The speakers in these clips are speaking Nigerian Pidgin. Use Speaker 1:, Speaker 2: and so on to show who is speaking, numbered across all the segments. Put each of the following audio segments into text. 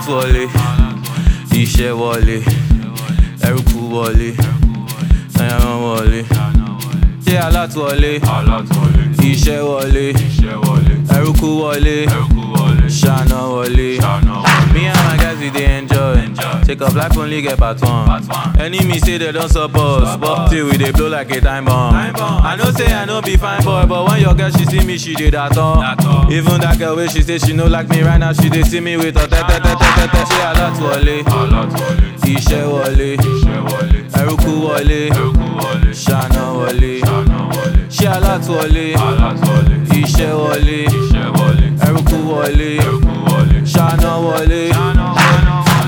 Speaker 1: alátúwọlé iṣẹ́ wọlé ẹrúkú wọlé ẹran wọlé ṣé alátúwọlé
Speaker 2: alátúwọlé
Speaker 1: iṣẹ́ wọlé
Speaker 2: iṣẹ́ wọlé
Speaker 1: ẹrúkú wọlé
Speaker 2: ẹrúkú wọlé
Speaker 1: ṣáná wọlé.
Speaker 2: ṣáná wọlé.
Speaker 1: Me and my guys we dey enjoy.
Speaker 2: Enjoy.
Speaker 1: Take up life only get part one.
Speaker 2: Part one.
Speaker 1: Enemy say they don't support us, but till we dey blow like a time bomb.
Speaker 2: Time bomb.
Speaker 1: I know say I no be fine boy, but when your girl she see me, she dey that all.
Speaker 2: That all.
Speaker 1: Even that girl wey she say she no like me right now, she dey see me with her tete tete tete. Ṣé alátúwọlé?
Speaker 2: alátúwọlé
Speaker 1: Iṣẹ́ wọlé,
Speaker 2: iṣẹ́ wọlé
Speaker 1: ẹrúkú wọlé,
Speaker 2: ẹrúkú wọlé
Speaker 1: ṣáná wọlé.
Speaker 2: ṣáná wọlé.
Speaker 1: Ṣé alátúwọlé?
Speaker 2: alátúwọlé
Speaker 1: Iṣẹ́ wọlé,
Speaker 2: iṣẹ́ wọlé
Speaker 1: ẹrúkú wọlé,
Speaker 2: ẹrúkú wọlé
Speaker 1: ṣáná wọlé.
Speaker 2: ṣáná wọlé.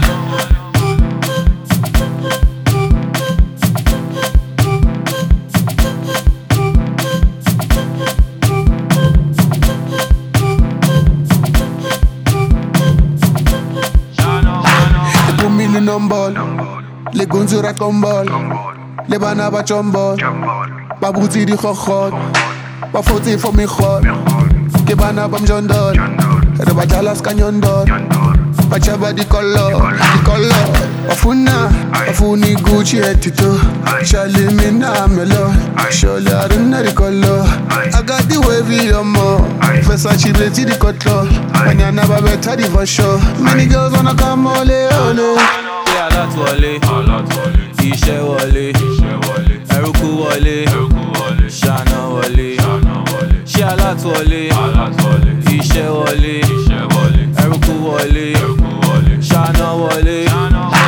Speaker 2: ṣáná wọlé.
Speaker 3: Les mille nombol, les gonzura kombol, les bana ba chombol, ba bouti di khokhot, ba foti for mi khot, ke bana bam jondol, re ba jalas kanyondol, ba chaba di color, di color, afuna, afuni Gucci etito, shali mina melo, sholi aruna di color, I got the wavy omo, Versace beti di cutler, banyana ba beta di for sure, many girls wanna come ole ole.
Speaker 1: Ṣé alátúwọlé?
Speaker 2: alátúwọlé
Speaker 1: Iṣẹ́ wọlé,
Speaker 2: iṣẹ́ wọlé
Speaker 1: ẹrúkú wọlé,
Speaker 2: ẹrúkú wọlé
Speaker 1: ṣáná wọlé.
Speaker 2: ṣáná wọlé.
Speaker 1: Ṣé alátúwọlé?
Speaker 2: alátúwọlé
Speaker 1: Iṣẹ́ wọlé,
Speaker 2: iṣẹ́ wọlé
Speaker 1: ẹrúkú wọlé,
Speaker 2: ẹrúkú wọlé
Speaker 1: ṣáná wọlé.
Speaker 2: ṣáná wọlé.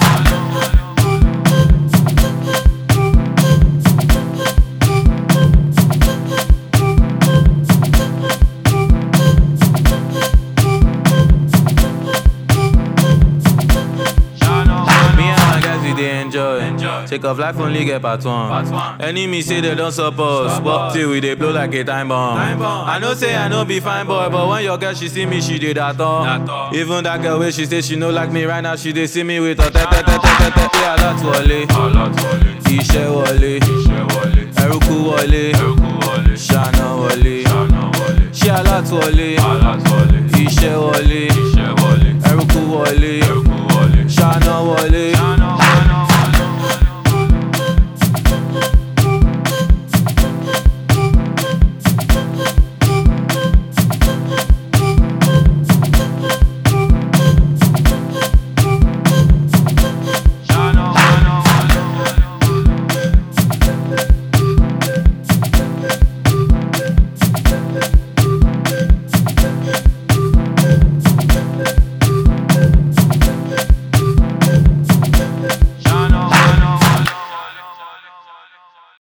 Speaker 2: ṣáná wọlé.
Speaker 1: Me and my guys we dey enjoy.
Speaker 2: Enjoy.
Speaker 1: Take off life only get part one.
Speaker 2: Part one.
Speaker 1: Enemy say they don't support us, but till we dey blow like a time bomb.
Speaker 2: Time bomb.
Speaker 1: I know say I no be fine boy, but when your girl she see me, she dey that all.
Speaker 2: That all.
Speaker 1: Even that girl wey she say she no like me right now, she dey see me with her tete tete tete. Ṣé alátúwọlé?
Speaker 2: alátúwọlé
Speaker 1: Iṣẹ́ wọlé,
Speaker 2: iṣẹ́ wọlé
Speaker 1: ẹrúkú wọlé,
Speaker 2: ẹrúkú wọlé
Speaker 1: ṣáná wọlé.
Speaker 2: ṣáná wọlé
Speaker 1: Ṣé alátúwọlé?
Speaker 2: alátúwọlé
Speaker 1: Iṣẹ́ wọlé,
Speaker 2: iṣẹ́ wọlé
Speaker 1: ẹrúkú wọlé,